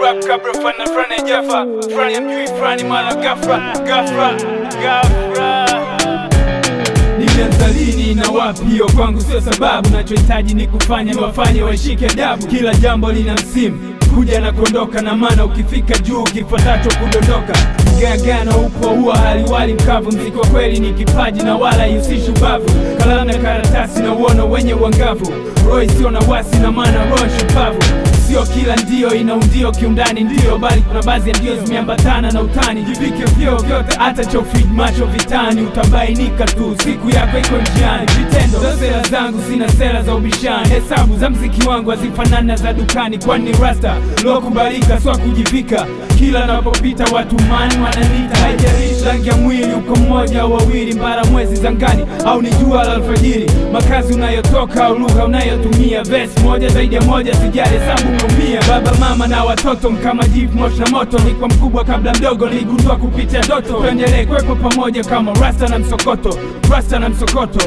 rap kabla fana frani jafa frani mjui frani mara gafra gafra gafra Nilianza lini na wapi? Hiyo kwangu sio sababu, nachohitaji ni kufanya niwafanye washike adabu. Kila jambo lina msimu kuja na kuondoka, na maana ukifika juu kifuatacho kudondoka. Mgagano upo huwa haliwali mkavu, mziki wa kweli ni kipaji na wala ihusishi ubavu. Kalamu na karatasi na uono wenye uangavu, roho isiyo na wasi na maana roho shupavu Sio kila ndio ina undio kiundani ndio, bali kuna baadhi ya ndio zimeambatana na utani. Jivike vyeo vyote, hata cha ufid macho vitani, utabainika tu siku yako iko njiani. Vitendo za sera zangu zina sera za ubishani, hesabu za mziki wangu hazifanani na za dukani, kwani ni rasta lokubalika, swa kujivika. Kila napopita watu mani wananita, haijalishi rangi ya mwili, uko mmoja au wawili, mbara mwezi zangani au ni jua la alfajiri, makazi unayotoka au lugha unayotumia, vesi moja zaidi ya moja, sijali hesabu umeumia. Baba mama na watoto mkama jivu moshi na moto, nilikuwa mkubwa kabla mdogo, niligundua kupitia ndoto. Tuendelee kuwepo pamoja kama rasta na msokoto, rasta na msokoto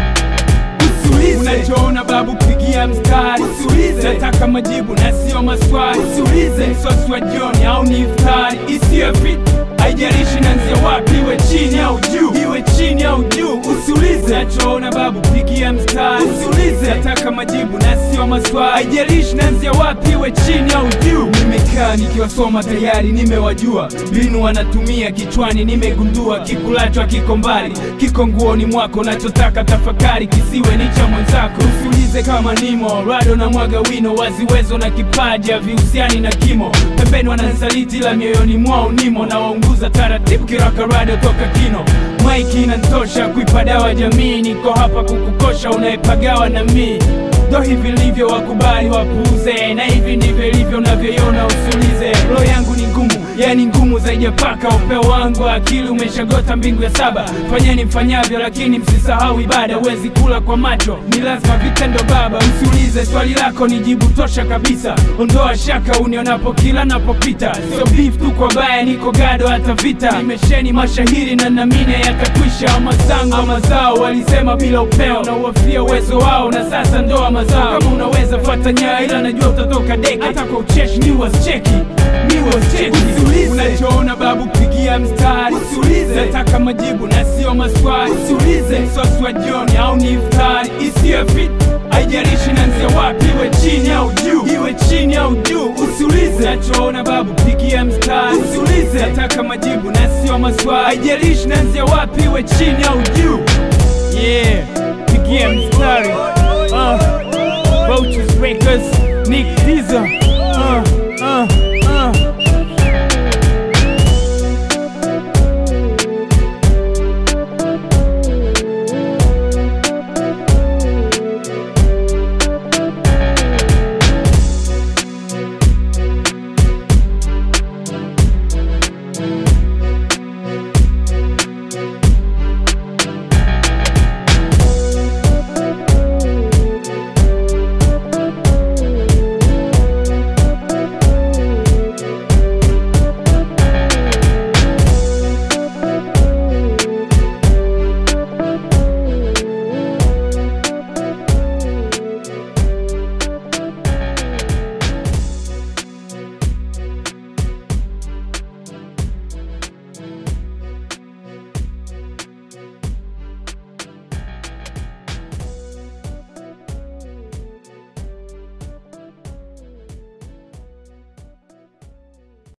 Usiulize unachoona babu, pigia mstari. Usiulize nataka majibu na sio maswali. Usiulize msosi wa jioni au ni iftari isiyo fit, haijalishi nanzia wapi, iwe chini au juu, iwe chini au juu. Usiulize nachoona babu, pigia mstari. Usiulize nataka majibu na sio maswali, haijalishi nanzia wapi, iwe chini au juu. Nimekaa nikiwasoma tayari, nimewajua mbinu wanatumia kichwani, nimegundua kikulacho kiko mbali, kiko nguoni mwako, nachotaka tafakari kisiwe ni cha mwenzako. Usiulize kama nimo rado na mwaga wino, waziwezo na kipaji havihusiani na kimo. Pembeni wananisaliti, la mioyoni mwao nimo, na waunguza taratibu kiraka rado toka kino. Maiki inantosha kuipa dawa jamii, niko hapa kukukosha unayepagawa na mii ndo hivi livyo, wakubali wapuuze, na hivi ndivyo ilivyo unavyoiona. Usiulize, roho yangu ni ngumu, yani ngumu zaidi ya paka. Upeo wangu wa akili umeshagota mbingu ya saba. Fanyeni mfanyavyo, lakini msisahau ibada. Huwezi kula kwa macho, ni lazima vitendo baba. Usiulize, swali lako ni jibu tosha kabisa. Ondoa shaka unionapo kila napopita, sio beef tu kwa baya, niko gado hata vita. Nimesheni mashahiri na namine yatakwisha. Mazangu ama zao walisema bila upeo, na uwafia uwezo wao, na sasa ndoa mazao. Kama unaweza fata nyaa, ila najua utatoka deki. Hata kwa ucheshi ni wasicheki ni wasicheki. Usiulize unachoona babu, pigia mstari. Usiulize nataka majibu na sio maswali. Usiulize msosi wa jioni au ni iftari isiyo fit haijalishi nanzia wapi, iwe chini au juu, iwe chini au juu. Usiulize nachoona babu, pigia mstari. Usiulize nataka majibu na sio maswali, haijalishi nanzia wapi, iwe chini au juu. Yeah, pigia mstari. Uh, Roaches Records, Nick Diza. Uh, uh.